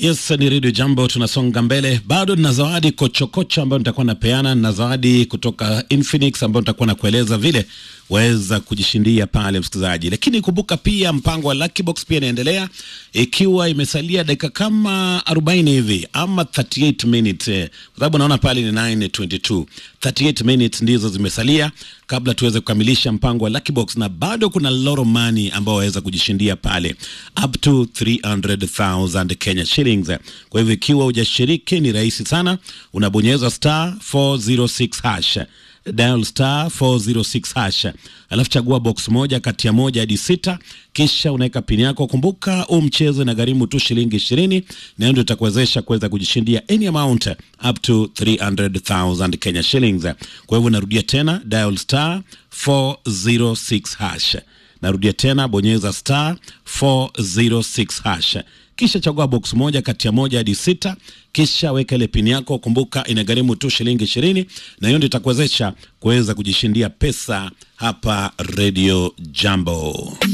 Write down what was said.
Yes, ni Radio Jambo, tunasonga mbele. Bado nina zawadi kochokocho ambayo nitakuwa napeana na zawadi kutoka Infinix ambayo nitakuwa nakueleza vile waweza kujishindia pale, msikilizaji. Lakini kumbuka pia mpango wa Lucky Box pia inaendelea, ikiwa imesalia dakika kama 40 hivi ama 38 minutes, eh, kwa sababu naona pale ni 9:22 38 minutes ndizo zimesalia kabla tuweze kukamilisha mpango wa Lucky Box, na bado kuna lot of money ambao waweza kujishindia pale up to 300,000 Kenya shillings. Kwa hivyo ikiwa hujashiriki ni rahisi sana, unabonyeza star 406 hash dial star 406 hash, alafu chagua box moja kati ya moja hadi sita, kisha unaweka pini yako. Kumbuka huu mchezo na gharimu tu shilingi ishirini, na hiyo ndio itakuwezesha kuweza kujishindia any amount up to 300,000 Kenya shillings. Kwa hivyo narudia tena, dial star 406 hash. Narudia tena, bonyeza star 406 hash kisha chagua box moja kati ya moja hadi sita, kisha weka ile pini yako. Kumbuka inagharimu tu shilingi ishirini, na hiyo ndio itakuwezesha kuweza kujishindia pesa hapa Radio Jambo.